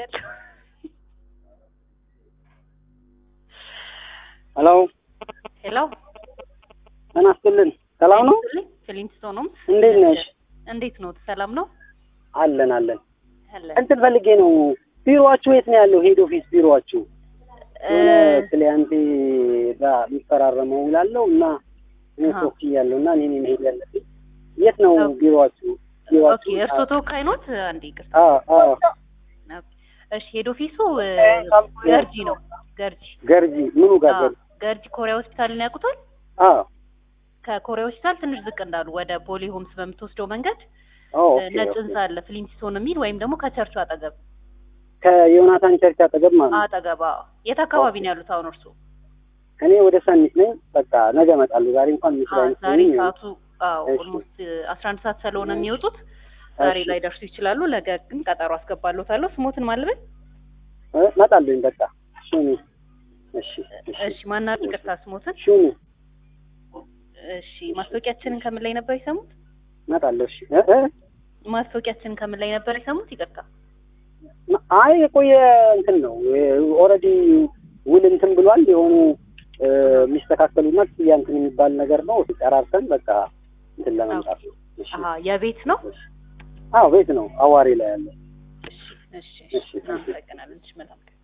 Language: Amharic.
ያለው ሄሎ ሄሎ ጤና ይስጥልን። ሰላም ነው? ፍሊንስቶን ነው። እንዴት ነሽ? እንዴት ነው? ሰላም ነው? አለን አለን። አለ እንትን ፈልጌ ነው። ቢሮዋችሁ የት ነው ያለው? ሄድ ኦፊስ ቢሮዋችሁ እ የሆነ ክሊያንቴ ጋር የሚፈራረመው ላለው እና እኔ አሃ። ሶፍት እያለሁ እና እኔ ነኝ መሄድ ያለብኝ። የት ነው ኦኬ። ቢሮዋችሁ? ኦኬ ቢሮዋችሁ? እርስዎ ተወካይ ኖት? አንዴ ይቅርታ። አዎ አዎ። እሺ ሄድ ኦፊሱ እ ገርጂ ነው። ገርጂ ገርጂ ምኑ ጋር አዎ፣ ገርጂ? ገርጂ ኮሪያ ሆስፒታልን ያውቁታል? አዎ ከኮሪያ ሆስፒታል ትንሽ ዝቅ እንዳሉ ወደ ፖሊ ሆምስ በምትወስደው መንገድ ኦ እ ኦኬ ነጭ ኦኬ። ህንጻ አለ ፍሊንስቶን የሚል ወይም ደግሞ ከቸርቹ አጠገብ ከዮናታን ቸርች አጠገብ ማለት ነው። አጠገብ። አዎ። የት አካባቢ ነው ያሉት አሁን እርስዎ? እኔ ወደ ሰኒት ነኝ። በቃ ነገ እመጣለሁ። ዛሬ እንኳን ምሽት አዎ፣ አይነት ዛሬ ነኝ። ሰዓቱ አዎ እሺ። ኦልሞስት አስራ አንድ ሰዓት ስለሆነ የሚወጡት ዛሬ እሺ። ላይ ደርሱ ይችላሉ። ነገ ግን ቀጠሮ አስገባለታለሁ። ስሞትን ማልበል እ እመጣለሁኝ በቃ ሹኒ። እሺ እሺ እሺ ማና ይቅርታ ስሞትን ሹኒ እሺ ማስታወቂያችንን ከምን ላይ ነበር የሰሙት? እመጣለሁ። እሺ እ እ ማስታወቂያችንን ከምን ላይ ነበር የሰሙት? ይቅርታ አይ የቆየ እንትን ነው ኦልሬዲ ውል እንትን ብሏል። የሆኑ እ የሚስተካከሉና ክፍያ እንትን የሚባል ነገር ነው። ጨራርሰን በቃ እንትን ለመምጣት ነው። እሺ አሀ የቤት ነው። አዎ ቤት ነው አዋሪ ላይ ያለ እሺ እሺ እሺ፣ እናመሰግናለን። እሺ መልካም